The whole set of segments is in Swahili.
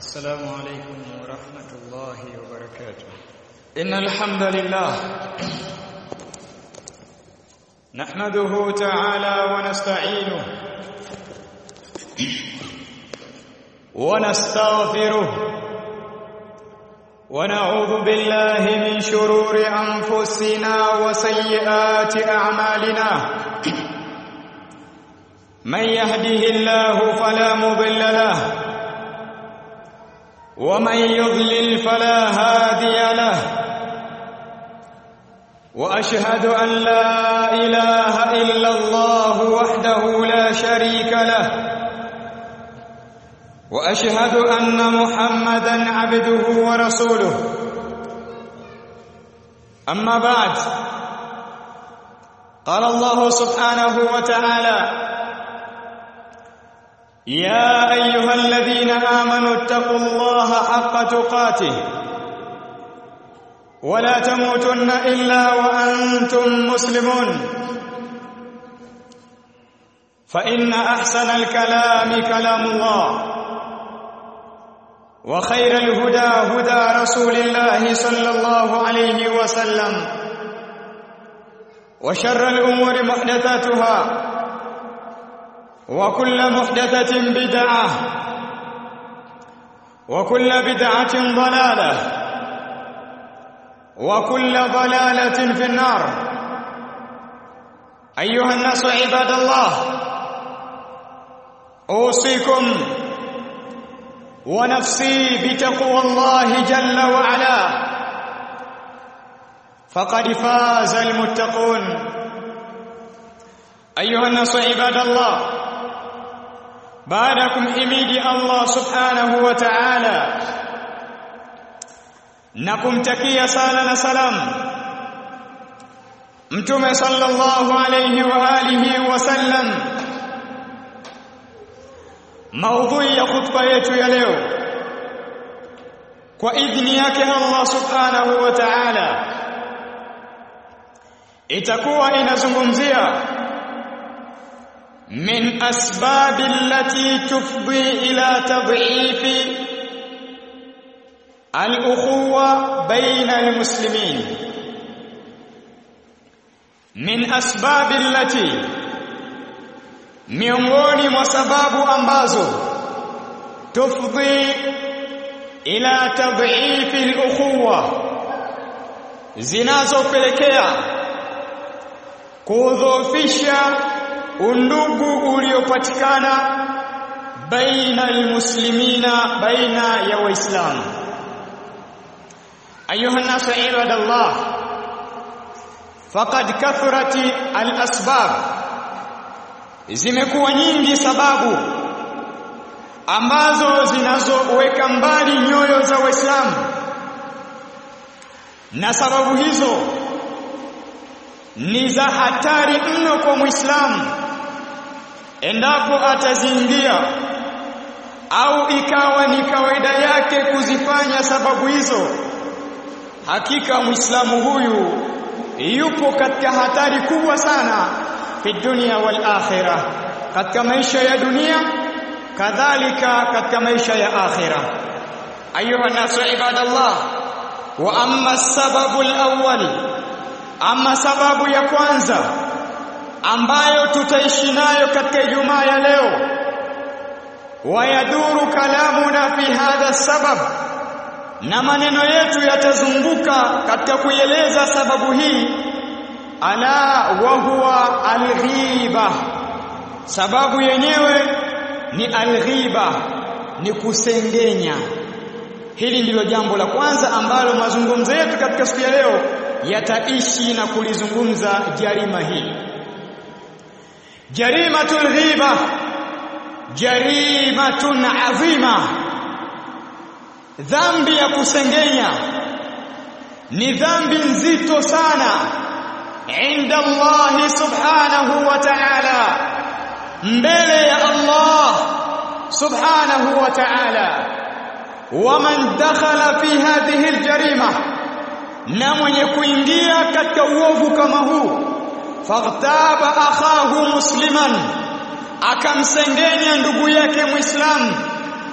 السلام عليكم ورحمة الله وبركاته إن الحمد لله نحمده تعالى ونستعينه ونستغفره ونعوذ بالله من شرور أنفسنا وسيئات أعمالنا من يهده الله فلا مضل له ومن يضلل فلا هادي له واشهد ان لا اله الا الله وحده لا شريك له واشهد ان محمدا عبده ورسوله اما بعد قال الله سبحانه وتعالى يا ايها الذين امنوا اتقوا الله حق تقاته ولا تموتن الا وانتم مسلمون فان احسن الكلام كلام الله وخير الهدى هدى رسول الله صلى الله عليه وسلم وشر الامور محدثاتها وكل محدثة بدعة وكل بدعة ضلالة وكل ضلالة في النار أيها الناس عباد الله أوصيكم ونفسي بتقوى الله جل وعلا فقد فاز المتقون أيها الناس عباد الله baada ya kumhimidi Allah subhanahu wa ta'ala na kumtakia sala na salam mtume sallallahu alayhi wa alihi wa sallam maudhui ya khutba yetu ya leo kwa idhini yake Allah subhanahu wa ta'ala itakuwa inazungumzia من أسباب التي تفضي إلى تضعيف الأخوة بين المسلمين من أسباب التي miongoni mwa sababu ambazo tufdhi ila tadhifi al-ukhuwa zinazopelekea kudhoofisha undugu uliopatikana baina almuslimina baina ya waislamu ayuha nasu ibadallah faqad kathurat alasbab zimekuwa nyingi sababu ambazo zinazoweka mbali nyoyo za waislamu na sababu hizo ni za hatari mno kwa muislamu endapo ataziingia au ikawa ni kawaida yake kuzifanya sababu hizo hakika muislamu huyu yupo katika hatari kubwa sana fi dunia wal akhirah katika maisha ya dunia kadhalika katika maisha ya akhirah ayuha nasu ibadallah wa amma sababu al-awwal ama sababu ya kwanza ambayo tutaishi nayo katika Ijumaa ya leo wayaduru kalamuna fi hadha sabab na maneno yetu yatazunguka katika kuieleza sababu hii ala wa huwa alghiba sababu yenyewe ni alghiba ni kusengenya hili ndilo jambo la kwanza ambalo mazungumzo yetu katika siku ya leo yataishi na kulizungumza jarima hili jarimatul ghiba jarimatun azima dhambi ya kusengenya ni dhambi nzito sana inda Allah subhanahu wa ta'ala mbele ya Allah subhanahu wa ta'ala waman dakhala fi hadhihi aljarima na mwenye kuingia katika uovu kama huu faghtaba akhahu musliman akamsengenya ndugu yake Muislamu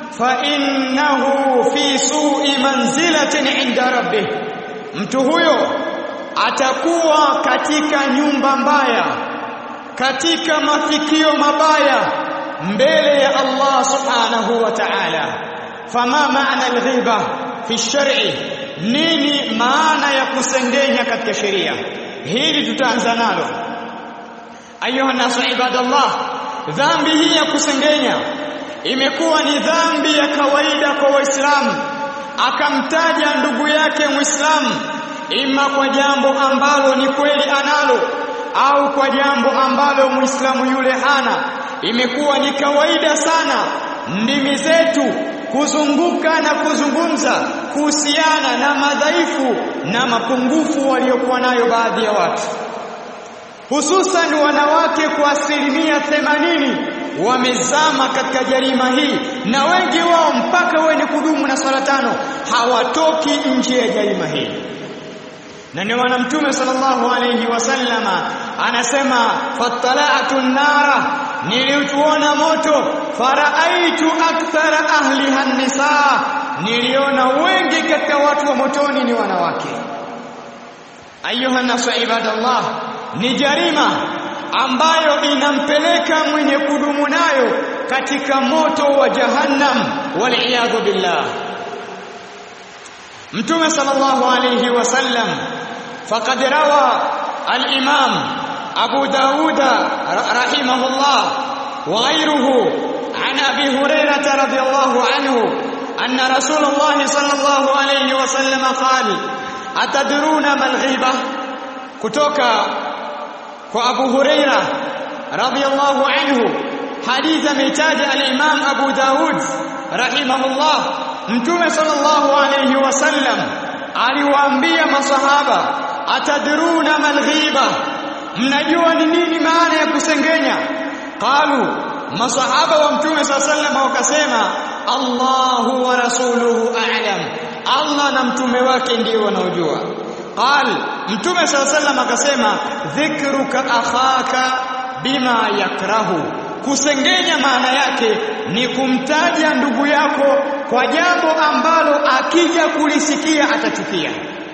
fa innahu fi su'i manzilatin 'inda rabbih mtu huyo atakuwa katika nyumba mbaya katika mafikio mabaya mbele ya Allah subhanahu wa ta'ala fama maana al-ghiba fi shar'i nini maana ya kusengenya katika sheria hili tutaanza nalo ayuha nasu ibadallah dhambi hii ya kusengenya imekuwa ni dhambi ya kawaida kwa waislamu akamtaja ndugu yake muislamu ima kwa jambo ambalo ni kweli analo au kwa jambo ambalo muislamu yule hana imekuwa ni kawaida sana ndimi zetu kuzunguka na kuzungumza kuhusiana na madhaifu na mapungufu waliokuwa nayo baadhi ya watu hususan wanawake kwa asilimia themanini wamezama katika jarima hii na wengi wao mpaka wenye kudumu na swala tano hawatoki nje ya jarima hii na ndio maana mtume sallallahu alayhi wasallama anasema fattala'tu nara niliutuona moto faraaitu akthara ahliha nisaa niliona wengi katika watu wa motoni ni wanawake ayuha nasu ibadallah ni jarima ambayo inampeleka mwenye kudumu nayo katika moto wa jahannam wal billah mtume sallallahu alayhi wasallam faqad rawa al-imam abu daud rahimahullah wa ghayruhu an abi hurairah radhiyallahu anhu anna rasulullah sallallahu alayhi wasallam qala atadruna mal ghiba kutoka kwa abu hurairah radhiyallahu anhu hadith ametaja al-imam abu daud rahimahullah Mtume sallallahu alayhi wasallam aliwaambia masahaba atadruna mal ghiba mnajua ni nini maana ya kusengenya qalu masahaba wa mtume sallallahu wakasema Allahu wa rasuluhu a'lam Allah na mtume wake ndio wanaojua qal mtume sallallahu akasema dhikruka akhaka bima yakrahu kusengenya maana yake ni kumtaja ndugu yako kwa jambo ambalo akija kulisikia atachukia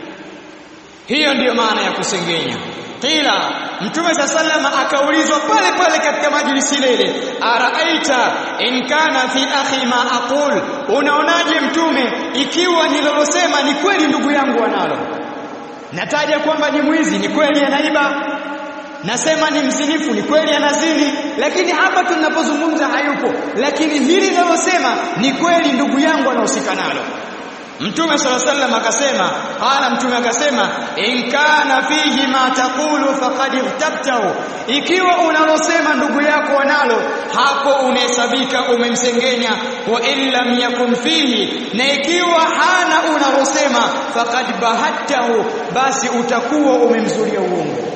hiyo ndiyo maana ya kusengenya qila mtume sallama akaulizwa pale pale katika majlisi ile araaita in kana fi akhi ma aqul unaonaje mtume ikiwa nililosema ni kweli ndugu yangu analo nataja kwamba ni mwizi ni kweli anaiba nasema ni mzinifu ni kweli anazini lakini hapa tunapozungumza hayupo lakini hili linalosema ni kweli ndugu yangu anahusika nalo Mtume sala sallam akasema qala mtume akasema in kana fihi ma taqulu faqad irtabtahu ikiwa unalosema ndugu yako wanalo hapo unahesabika umemsengenya wa in lam yakun fihi na ikiwa hana unalosema faqad bahattahu basi utakuwa umemzulia uongo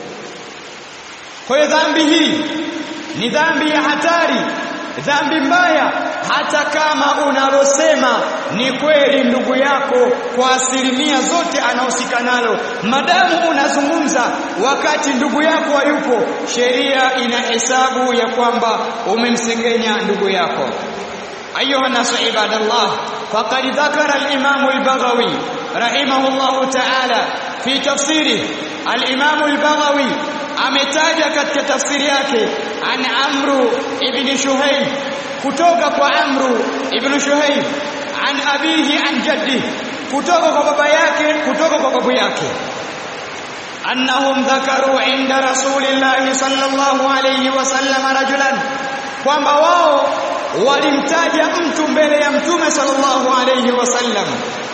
kwa hiyo dhambi hii ni dhambi ya hatari dhambi mbaya hata kama unalosema ni kweli ndugu yako kwa asilimia zote anahusika nalo madamu unazungumza wakati ndugu yako hayupo sheria ina hesabu ya kwamba umemsengenya ndugu yako ayuha nasu ibadallah faqad dhakara al-imam al-baghawi rahimahullah ta'ala fi tafsiri al-imam al-baghawi ametaja katika tafsiri yake an amru ibn shuhayb kutoka kwa amru ibn shuhayb an abihi an jaddi kutoka kwa baba yake kutoka kwa babu yake annahum dhakaru inda rasulillahi sallallahu alayhi wasallam rajulan kwamba wao walimtaja mtu mbele ya mtume sallallahu alayhi wasallam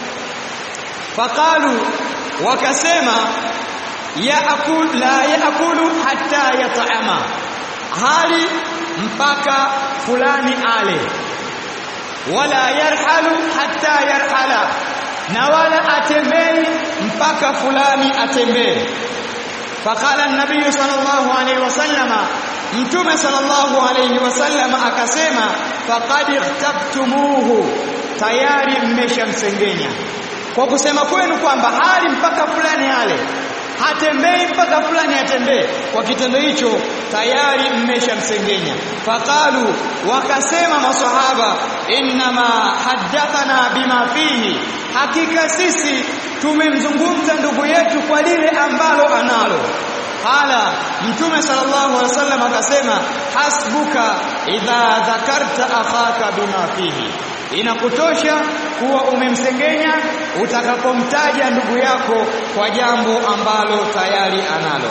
faqalu wakasema yaakul la yaakulu hatta yat'ama hali mpaka fulani ale wala yarhalu hatta yarhala na wala atembei mpaka fulani atembee faqala an-nabiy sallallahu alayhi wasallama mtume sallallahu alayhi wasallama akasema faqad ihtabtumuhu tayari mmeshamsengenya kwa kusema kwenu kwamba hali mpaka fulani ale hatembei mpaka fulani atembee kwa kitendo hicho tayari mmeshamsengenya faqalu wakasema maswahaba innama haddathana bima fihi hakika sisi tumemzungumza ndugu yetu kwa lile ambalo analo qala mtume sallallahu alaihi wasallam akasema hasbuka idha dhakarta akhaka bima fihi inakutosha kuwa umemsengenya utakapomtaja ndugu yako kwa jambo ambalo tayari analo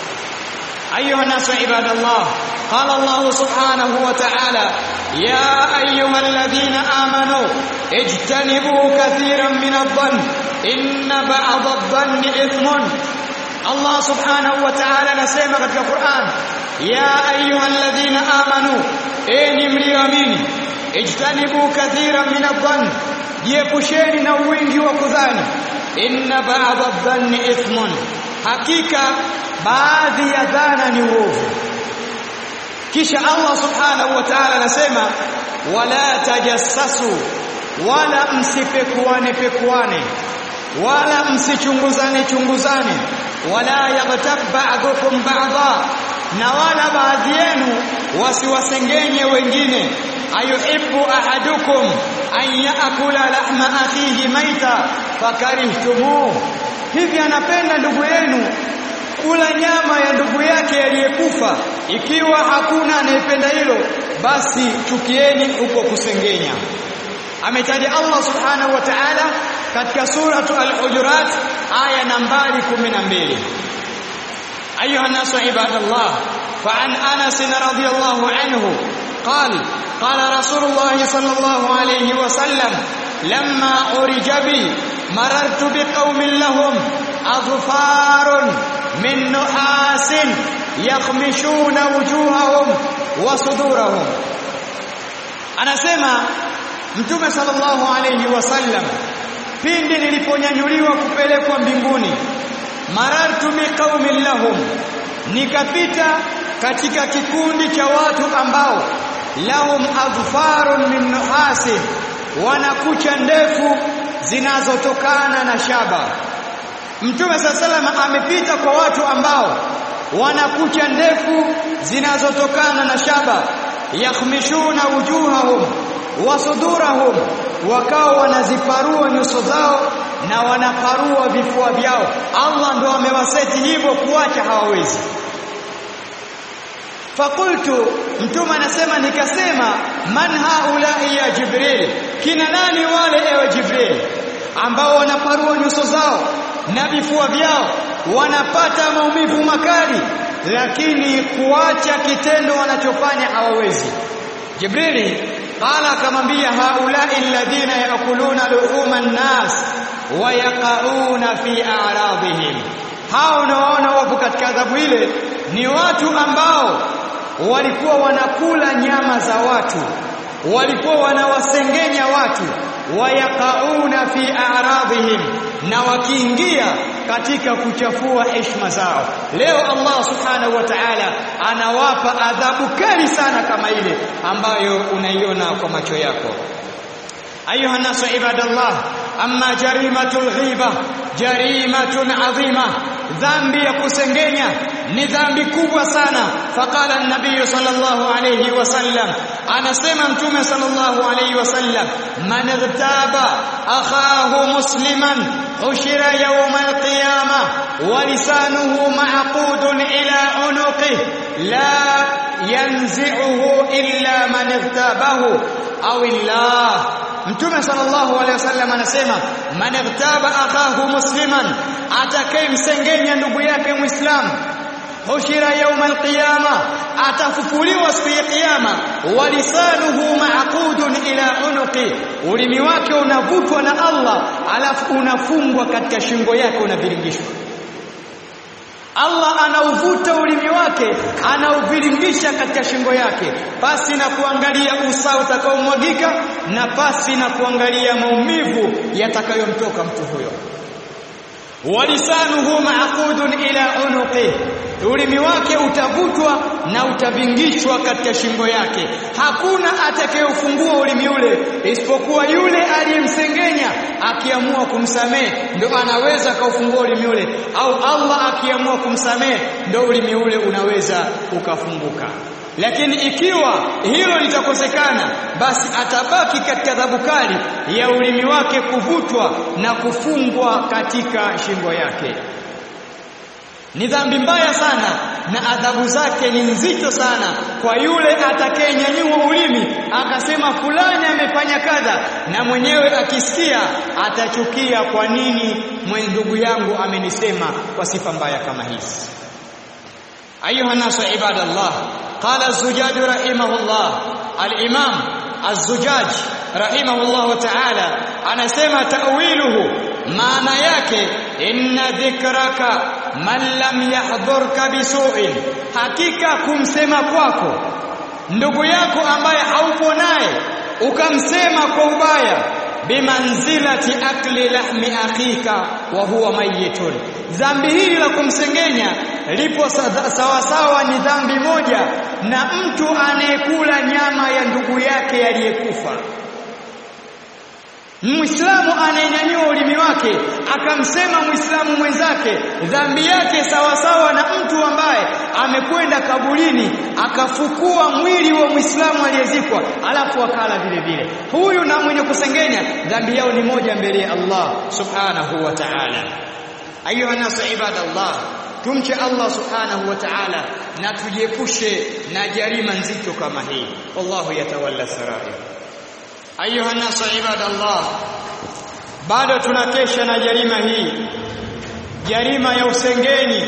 أيها الناس عباد الله قال الله سبحانه وتعالى يا أيها الذين آمنوا اجتنبوا كثيرا من الظن إن بعض الظن إثم الله سبحانه وتعالى نسيما في القرآن يا أيها الذين آمنوا إني مليامين اجتنبوا كثيرا من الظن jiepusheni na wingi wa kudhani inna ba'd adh-dhanni ithmun hakika baadhi ya dhana ni uovu kisha Allah subhanahu wa ta'ala anasema wala tajassasu wala msipekuane pekuane wala msichunguzane chunguzane wala yaghtab ba'dukum ba'dha na wala baadhi yenu wasiwasengenye wengine ayuhibbu ahadukum an yaakula lahma akhihi maita fakarihtumuh hivi anapenda ndugu yenu kula nyama ya ndugu yake aliyekufa ikiwa hakuna anayependa hilo basi chukieni huko kusengenya ametaja Allah subhanahu wa ta'ala katika suratu al-hujurat aya nambari 12 ayuha الناس عباد الله فعن انس رضي الله عنه قال قال رسول الله صلى الله عليه وسلم لما أرج بي مررت بقوم لهم أظفار من نحاس يخمشون وجوههم وصدورهم أنا سمع Mtume sallallahu alayhi wasallam pindi niliponyanyuliwa kupelekwa mbinguni marartu biqaumin lahum nikapita katika kikundi cha watu ambao lahum adfarun min nuhasi wana kucha ndefu zinazotokana na shaba Mtume sallallahu amepita kwa watu ambao wana kucha ndefu zinazotokana na shaba yakhmishuna wujuhahum wa sudurahum wakao wanaziparua nyuso zao na wanaparua vifua vyao Allah ndo amewaseti hivyo kuacha hawawezi fakultu mtume anasema nikasema man haulai ya jibril kina nani wale ewe jibril ambao wanaparua nyuso zao na vifua vyao wanapata maumivu makali lakini kuacha kitendo wanachofanya hawawezi jibrili qala akamwambia haulai alladhina yakuluna luhuma an-nas wa yaqauna fi a'radihim hao unaoona wapo katika adhabu ile ni watu ambao walikuwa wanakula nyama za watu walikuwa wanawasengenya watu wayaqauna fi a'radihim na wakiingia katika kuchafua heshima zao leo Allah subhanahu wa ta'ala anawapa adhabu kali sana kama ile ambayo unaiona kwa macho yako ayuha الناس عباد الله اما جريمه الغيبه جريمه عظيمه dhambi ya kusengenya ni dhambi kubwa sana faqala an-nabiy sallallahu alayhi wasallam anasema mtume sallallahu alayhi wasallam man irtaba akhahu musliman ushira yawm al-qiyamah wa lisanuhu ma'qudun ila unuqihi la yanzi'uhu illa man irtabahu aw illah Mtume sallallahu alaihi wasallam anasema man igtaba akahu musliman atakayemsengenya ndugu yake muislamu hushira yauma alqiyama atafufuliwa siku ya kiyama walisanuhu ma'qudun ila unuqi ulimi wake unavutwa na Allah alafu unafungwa katika shingo yake unaviringishwa Allah anauvuta ulimi wake anauviringisha katika shingo yake pasi na kuangalia usawa utakaomwagika na pasi na kuangalia maumivu yatakayomtoka mtu huyo walisanuhu ma'qudun ila unuqi ulimi wake utavutwa na utavingishwa katika shingo yake hakuna atakayefungua ulimi ule isipokuwa yule aliyemsengenya akiamua kumsamehe ndo anaweza kaufungua ulimi ule au Allah akiamua kumsamehe ndo ulimi ule unaweza ukafunguka lakini ikiwa hilo litakosekana basi atabaki katika adhabu kali ya ulimi wake kuvutwa na kufungwa katika shingo yake ni dhambi mbaya sana na adhabu zake ni nzito sana kwa yule atakayenyanyua ulimi akasema fulani amefanya kadha na mwenyewe akisikia atachukia kwa nini ndugu yangu amenisema kwa sifa mbaya kama hizi ayuha nasu ibadallah qala az-zujaj rahimahullah al-imam az-zujaj rahimahullah ta'ala anasema ta'wiluhu maana yake inna dhikraka man lam yahdhurka bisu'in hakika kumsema kwako ndugu yako ambaye haupo naye ukamsema kwa ubaya bimanzilati akli lahmi akhika wa huwa mayitun dhambi hili la kumsengenya lipo sawa sawa ni dhambi moja na mtu anayekula nyama ya ndugu yake aliyekufa Muislamu anayenyanyua ulimi wake akamsema Muislamu mwenzake dhambi yake sawa sawa na mtu ambaye amekwenda kaburini akafukua mwili wa Muislamu aliyezikwa alafu akala vile vile. Huyu na mwenye kusengenya dhambi yao ni moja mbele ya Allah Subhanahu wa Ta'ala. Ayuha nasu ibadallah tumche Allah Subhanahu wa Ta'ala na tujiepushe na jarima nzito kama hii. Wallahu yatawalla sarair. ayuha nasu ibadallah bado tunakesha na jarima hii jarima ya usengeni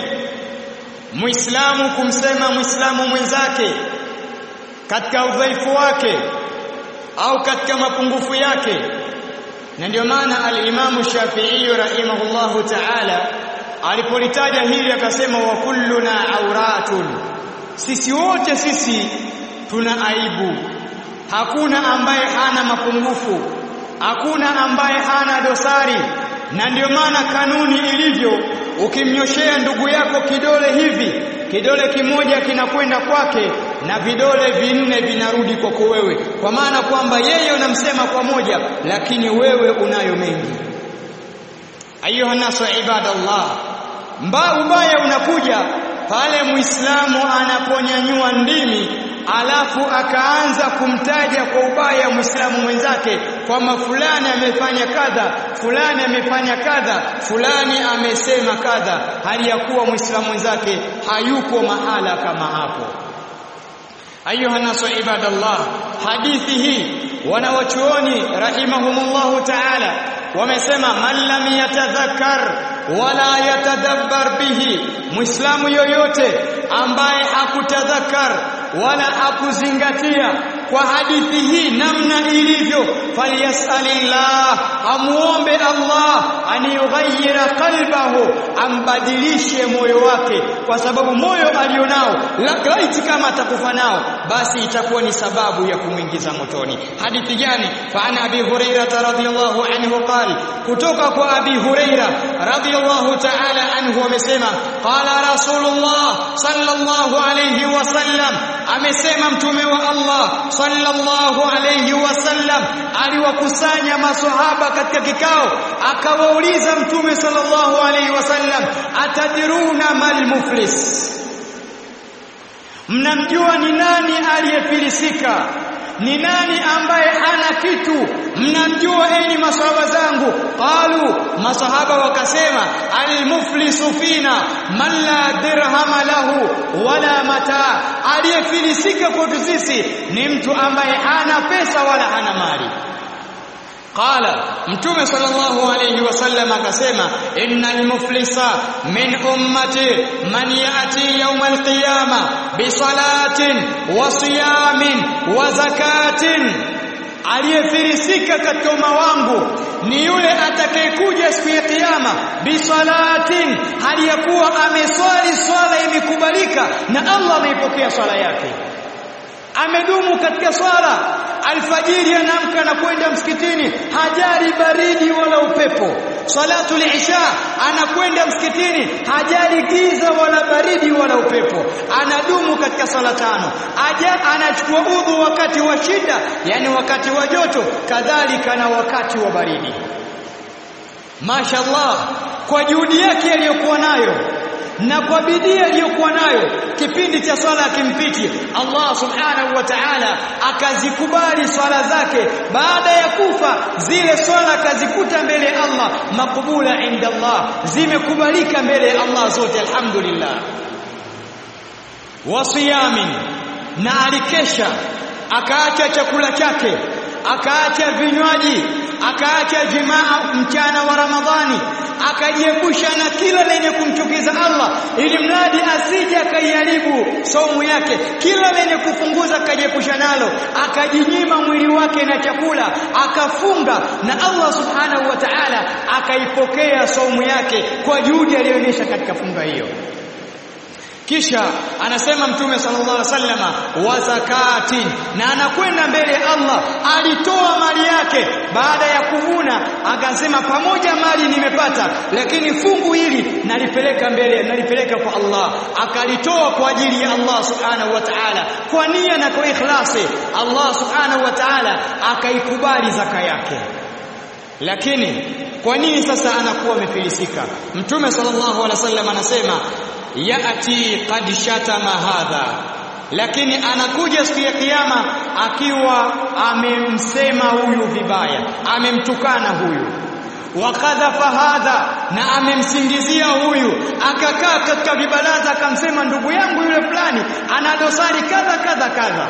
muislamu kumsema muislamu mwenzake katika udhaifu wake au katika mapungufu yake na ndio maana al-Imam Shafi'i rahimahullahu ta'ala alipolitaja hili akasema wa kulluna auratun sisi wote sisi tuna aibu hakuna ambaye hana mapungufu hakuna ambaye hana dosari na ndio maana kanuni ilivyo ukimnyoshea ndugu yako kidole hivi kidole kimoja kinakwenda kwake na vidole vinne vinarudi kwako wewe kwa maana kwamba yeye unamsema kwa moja lakini wewe unayo mengi ayuha nasu ibadallah mba ubaya unakuja pale muislamu anaponyanyua ndimi alafu akaanza kumtaja kwa ubaya muislamu mwenzake kwamba fulani amefanya kadha fulani amefanya kadha fulani amesema kadha hali ya kuwa muislamu mwenzake hayuko mahala kama hapo ayuha nasu ibadallah hadithi hii wanawachuoni rahimahumullahu ta'ala wamesema man lam yatadhakkar wala yatadabbar bihi muislamu yoyote ambaye hakutadhakkar wala hakuzingatia kwa hadithi hii namna ilivyo falyasalillah amuombe Allah aniyughayyira qalbahu ambadilishe moyo wake kwa sababu moyo alionao laiti kama atakufa nao basi itakuwa ni sababu ya kumwingiza motoni hadithi gani fa ana abi huraira radhiyallahu anhu qala kutoka kwa abi huraira radhiyallahu ta'ala anhu amesema qala rasulullah sallallahu alayhi wasallam amesema mtume wa Allah sallallahu alayhi wasallam aliwakusanya maswahaba katika kikao akawauliza mtume sallallahu alayhi wasallam atadiruna mal muflis mnamjua ni nani aliyefilisika ni nani ambaye hana kitu mnamjua enyi masahaba zangu qalu masahaba wakasema almuflisu fina man la dirhama lahu wala mata aliyefilisika kwetu sisi ni mtu ambaye hana pesa wala hana mali qala mtume sallallahu alayhi wasallam akasema innal muflisa min ummati man yati yawm alqiyama bi salatin wa siyamin wa zakatin aliyefirisika katika umma wangu ni yule atakayekuja siku ya kiyama bisalatin hali ya kuwa ameswali swala imekubalika na Allah ameipokea swala yake amedumu katika swala alfajiri anaamka na kwenda msikitini hajari baridi wala upepo salatu isha anakwenda msikitini hajari giza wala baridi wala upepo anadumu katika sala tano aja anachukua udhu wakati wa shida yani wakati wa joto kadhalika na wakati wa baridi mashallah kwa juhudi yake aliyokuwa nayo na kwa bidii aliyokuwa nayo kipindi cha swala akimpiti Allah subhanahu wa ta'ala akazikubali swala zake baada ya kufa zile swala akazikuta mbele ya Allah makubula inda Allah zimekubalika mbele ya Allah zote alhamdulillah wasiyamin na alikesha akaacha chakula chake akaacha vinywaji akaacha jimaa mchana wa Ramadhani akajiepusha na kila lenye kumchukiza Allah ili mradi asije akaiharibu saumu yake kila lenye kupunguza akajiepusha nalo akajinyima mwili wake na chakula akafunga na Allah subhanahu wa ta'ala akaipokea saumu yake kwa juhudi aliyoonyesha katika funga hiyo kisha anasema mtume sallallahu alaihi wasallama wa zakati na anakwenda mbele ya Allah alitoa mali yake baada ya kuvuna akasema pamoja mali nimepata lakini fungu hili nalipeleka mbele nalipeleka kwa Allah akalitoa kwa ajili ya Allah subhanahu wa ta'ala kwa nia na kwa ikhlasi Allah subhanahu wa ta'ala akaikubali zaka yake lakini kwa nini sasa anakuwa amefilisika mtume sallallahu alaihi wasallam anasema yati qad shatama hadha lakini anakuja siku ya kiyama akiwa amemsema huyu vibaya amemtukana huyu wakadhafa hadha na amemsingizia huyu akakaa katika vibaraza akamsema ndugu yangu yule fulani ana dosari kadha kadha kadha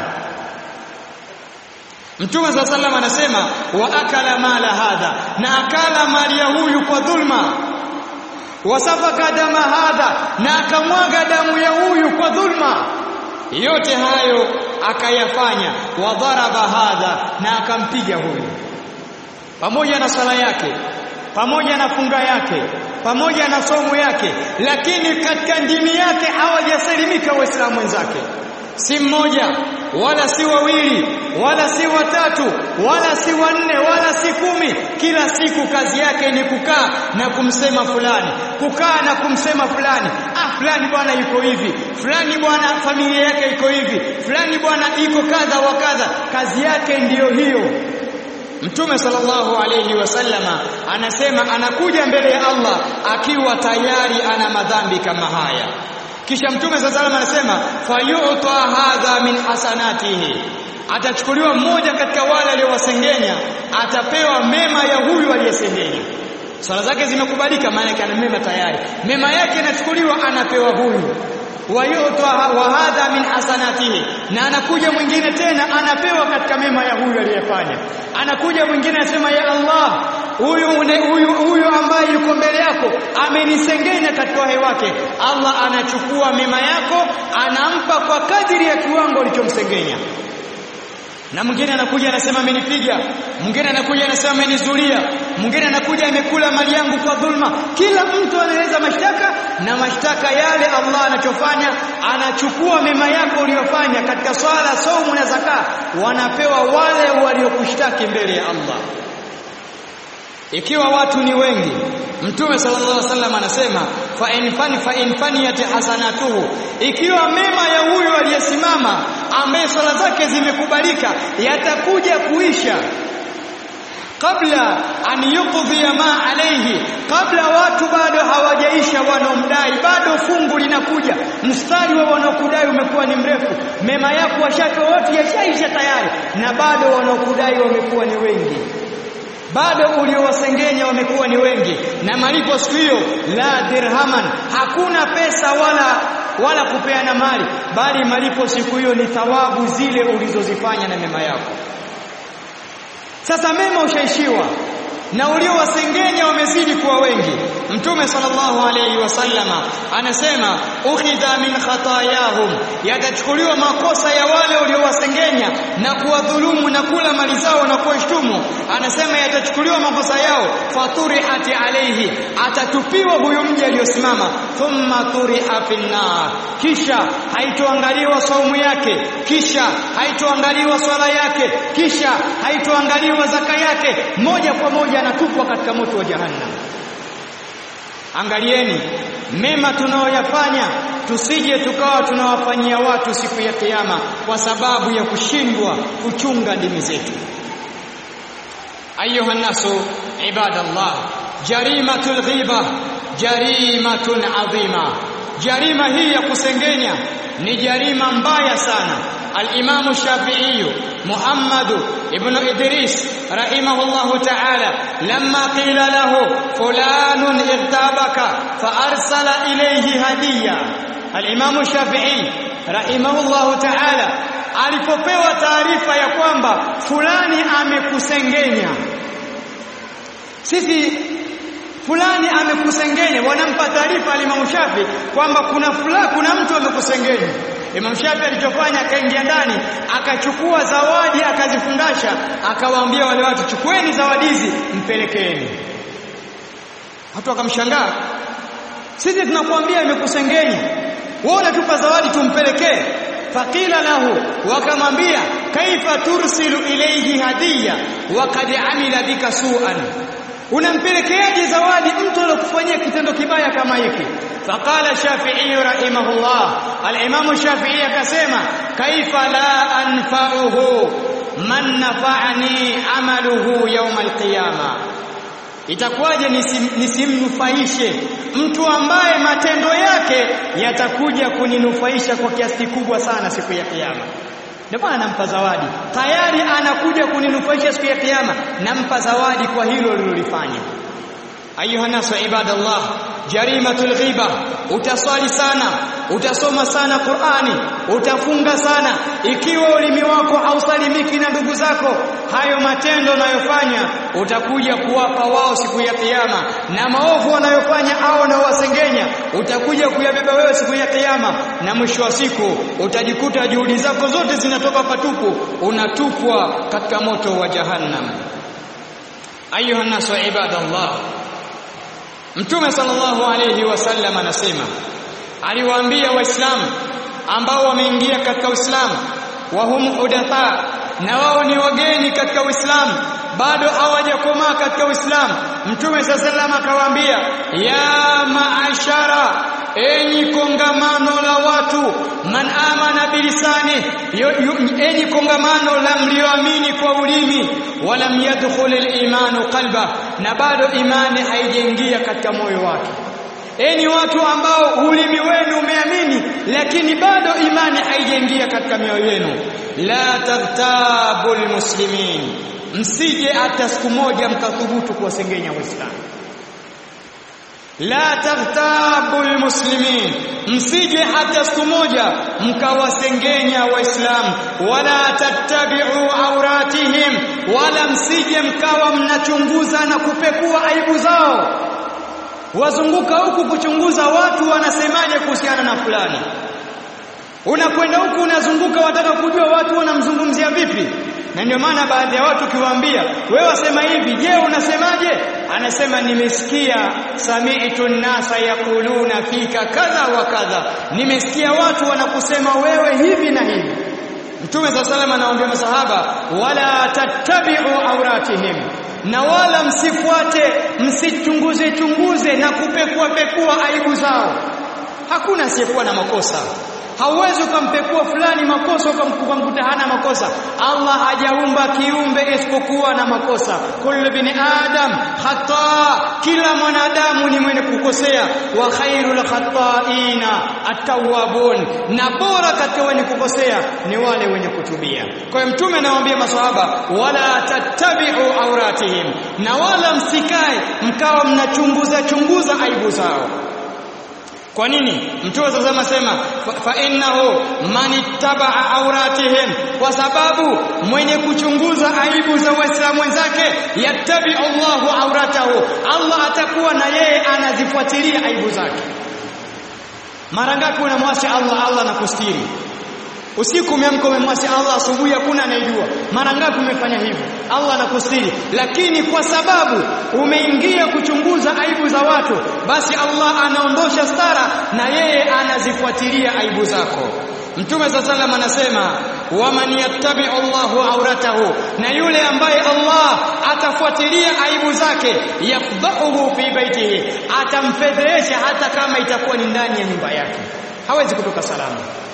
Mtume صلى الله anasema wa akala mala hadha na akala mali ya huyu kwa dhulma wasafaka dama hadha na akamwaga damu ya huyu kwa dhulma yote hayo akayafanya wadharaba hadha na akampiga huyu pamoja na sala yake pamoja na funga yake pamoja na somo yake lakini katika ndimi yake hawajasalimika waislamu wenzake si mmoja wala si wawili wala si watatu wala si wanne wala si kumi kila siku kazi yake ni kukaa na kumsema fulani kukaa na kumsema fulani ah fulani bwana yuko hivi fulani bwana familia yake iko hivi fulani bwana iko kadha wa kadha kazi yake ndiyo hiyo Mtume sallallahu alayhi wasallama anasema anakuja mbele ya Allah akiwa tayari ana madhambi kama haya kisha mtume sallallahu alayhi anasema fayu'ta hadha min hasanatihi atachukuliwa mmoja katika wale aliowasengenya atapewa mema ya huyu aliyesengenya swala zake zimekubalika maana yake ana mema tayari mema yake yanachukuliwa anapewa huyu wayuta wa hadha min hasanatihi na anakuja mwingine tena anapewa katika mema ya huyu aliyefanya anakuja mwingine anasema ya Allah huyu huyu huyu ambaye yuko mbele yako amenisengenya katika uhai wake Allah anachukua mema yako anampa kwa kadiri ya kiwango alichomsengenya na mwingine anakuja anasema amenipiga mwingine anakuja anasema amenizulia mwingine anakuja amekula mali yangu kwa dhulma kila mtu anaeleza mashtaka na mashtaka yale Allah anachofanya anachukua mema yako uliyofanya katika swala saumu na zaka wanapewa wale waliokushtaki mbele ya Allah ikiwa watu ni wengi Mtume sallallahu alaihi wasallam anasema fa in fani fa in faniyat hasanatuhu ikiwa mema ya huyo aliyesimama ambaye swala zake zimekubalika yatakuja kuisha kabla an yuqdhi ma alayhi kabla watu bado hawajaisha wanaomdai bado fungu linakuja mstari wa wanaokudai umekuwa ni mrefu mema yako washaka wote yashaisha tayari na bado wanaokudai wamekuwa ni wengi bado uliowasengenya wamekuwa ni wengi na malipo siku hiyo la dirhaman hakuna pesa wala wala kupeana mali bali malipo siku hiyo ni thawabu zile ulizozifanya na mema yako sasa mema ushaishiwa na uliowasengenya wamezidi kuwa wengi mtume sallallahu alayhi wasallama anasema ukhidha min khatayahum yatachukuliwa makosa ya wale uliowasengenya na kuwadhulumu na kula mali zao na kuwashtumu anasema yatachukuliwa makosa yao faturihati alayhi atatupiwa huyo mji aliyosimama thumma turiha finnar kisha haitoangaliwa saumu yake kisha haitoangaliwa swala yake kisha haitoangaliwa zaka yake moja kwa moja anatupwa katika moto wa jahannam angalieni mema tunaoyafanya tusije tukawa tunawafanyia watu siku ya kiyama kwa sababu ya kushindwa kuchunga dini zetu ayuha nasu ibadallah jarimatul ghiba jarimatun adhima jarima hii ya kusengenya ni jarima mbaya sana al-Imam Shafi'i Muhammad ibn Idris rahimahullahu ta'ala lamma qila lahu fulanun irtabaka fa arsala ilayhi hadiya al-Imam Shafi'i rahimahullahu ta'ala alipopewa taarifa ya kwamba fulani amekusengenya sisi fulani amekusengenya wanampa taarifa Imam Shafi kwamba kuna fulani kuna mtu amekusengenya Imam Shafi alichofanya akaingia ndani akachukua zawadi akazifungasha akawaambia wale watu chukueni zawadi hizi mpelekeeni watu wakamshangaa sisi tunakuambia imekusengenya wewe unatupa zawadi tumpelekee faqila lahu wakamwambia kaifa tursilu ilayhi hadiya waqad amila bika su'an unampelekeaje zawadi mtu aliyokufanyia kitendo kibaya kama hiki faqala shafi'i rahimahullah al-imam shafi'i akasema kaifa la anfa'uhu man nafa'ani amaluhu yawm al-qiyama itakuwaje nisimnufaishe mtu ambaye matendo yake yatakuja kuninufaisha kwa kiasi kikubwa sana siku ya kiyama ndio maana nampa zawadi tayari anakuja kuninufaisha siku ya kiyama nampa zawadi kwa hilo lilolifanya ayuha nasu ibadallah jarimatul ghiba utaswali sana utasoma sana Qur'ani utafunga sana ikiwa ulimi wako hausalimiki na ndugu zako hayo matendo unayofanya utakuja kuwapa wao siku ya kiyama na maovu wanayofanya au na wasengenya utakuja kuyabeba wewe siku ya kiyama na mwisho wa siku utajikuta juhudi zako zote zinatoka patupu unatupwa katika moto wa jahannam ayuha nasu ibadallah Mtume sallallahu alayhi wasallam anasema aliwaambia waislamu ambao wameingia katika Uislamu wa hum hudatha na wao ni wageni katika Uislamu bado hawajakomaa katika Uislamu Mtume sallallahu akawaambia ya maashara enyi kongamano la watu man amana bilisani enyi kongamano la mlioamini kwa ulimi walam yadkhul al-imanu qalba na bado imani haijaingia katika moyo wake enyi watu ambao ulimi wenu umeamini lakini bado imani haijaingia katika mioyo yenu la tagtabul muslimin msije hata siku moja mkathubutu kuwasengenya waislamu la taghtabul muslimin msije hata siku moja mkawasengenya waislamu wala tattabi'u auratihim wala msije mkawa mnachunguza na kupekua aibu zao wazunguka huku kuchunguza watu wanasemaje kuhusiana na fulani unakwenda huku unazunguka wataka kujua watu wanamzungumzia vipi na ndio maana baadhi ya watu kiwaambia wewe wasema hivi je unasemaje anasema nimesikia sami'tu nasa yaquluna fika kadha wa kadha nimesikia watu wanakusema wewe hivi na hivi Mtume صلى الله عليه anawaambia masahaba wala tattabi'u auratihim na wala msifuate msichunguze chunguze na kupekua pekua aibu zao hakuna asiyekuwa na makosa hauwezi ukampekua fulani makosa ukamkuta hana makosa Allah hajaumba kiumbe isipokuwa na makosa kullu bin adam khata kila mwanadamu ni mwenye kukosea wa khairul khataina atawabun na bora katika wenye kukosea ni wale wenye kutubia kwa hiyo mtume anawaambia maswahaba wala tattabi'u auratihim na wala msikae mkawa mnachunguza chunguza aibu zao kwa nini mtume sasa anasema fa innahu man ittaba'a auratihim kwa sababu mwenye kuchunguza aibu za waislamu wenzake yattabi Allahu auratahu Allah atakuwa na yeye anazifuatilia aibu zake mara ngapi unamwasi Allah Allah anakustiri usiku umeamka umemwasi Allah asubuhi hakuna anayejua mara ngapi umefanya hivyo Allah anakustiri lakini kwa sababu umeingia kuchunguza aibu za watu basi Allah anaondosha stara na yeye anazifuatilia aibu zako Mtume sallam anasema waman yattabi Allahu auratahu na yule ambaye Allah atafuatilia aibu zake yafdahuhu fi baitihi atamfedhesha hata kama itakuwa ni ndani ya nyumba yake hawezi kutoka salama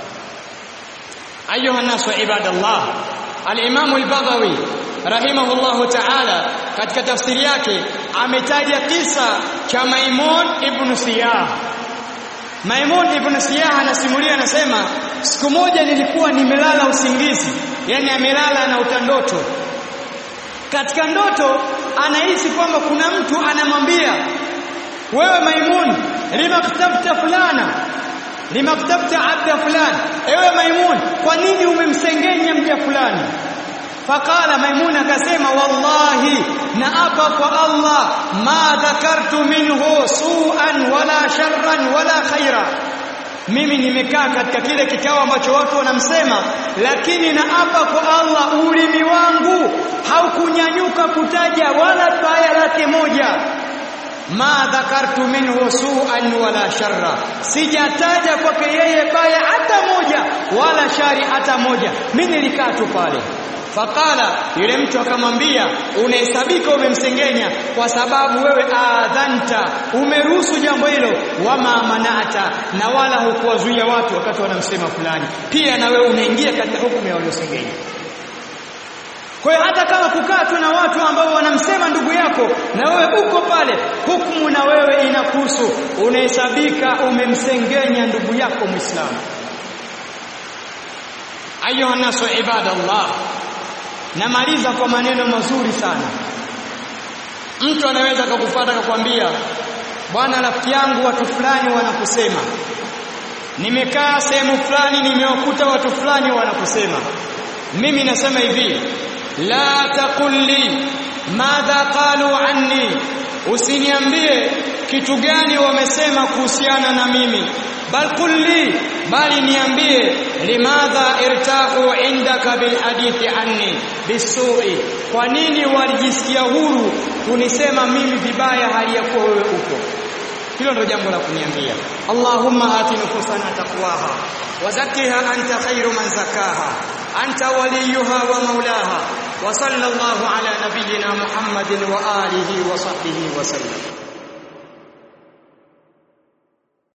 أيها الناس عباد الله الإمام البغوي rahimahullahu ta'ala katika tafsiri yake ametaja kisa cha Maimun ibn Siyah Maimun ibn Siyah anasimulia anasema siku moja nilikuwa nimelala usingizi yani amelala na utandoto katika ndoto anahisi kwamba kuna mtu anamwambia wewe Maimun limaktabta fulana limaktabta abda fulani ewe Maimun kwa nini umemsengenya mja fulani faqala Maimun akasema wallahi naapa kwa Allah ma dhakartu minhu su'an wala sharran wala khaira mimi nimekaa katika kile kikao ambacho watu wanamsema lakini naapa kwa Allah ulimi wangu haukunyanyuka kutaja wala baya lake moja ma dhakartu minhu su'an wala sharra sijataja kwake yeye baya hata moja wala shari hata moja mimi nilikaa tu pale Fakala yule mtu akamwambia unahesabika umemsengenya kwa sababu wewe adhanta umeruhusu jambo hilo wama manata na wala hukuwazuia watu wakati wanamsema fulani pia na wewe unaingia katika hukumu ya waliosengenya kwa hiyo hata kama kukaa tu na watu ambao wanamsema ndugu yako na wewe uko pale hukumu na wewe inakuhusu unahesabika umemsengenya ndugu yako Muislamu ayuha nasu ibadallah namaliza kwa maneno mazuri sana mtu anaweza akakufuata akakwambia bwana rafiki yangu watu fulani wanakusema nimekaa sehemu fulani nimewakuta watu fulani wanakusema mimi nasema hivi la taqulli madha qalu anni usiniambie kitu gani wamesema kuhusiana na mimi bal kulli bali niambie limadha irtahu indaka bil hadithi anni bisu'i kwa nini walijisikia huru kunisema mimi vibaya hali ya kuwa wewe upo hilo ndio jambo la kuniambia Allahumma ati nufusana taqwaha wa zakkiha anta khairu man zakaha anta waliyuha wa maulaha wa sallallahu ala nabiyyina Muhammadin wa alihi wa sahbihi wa sallam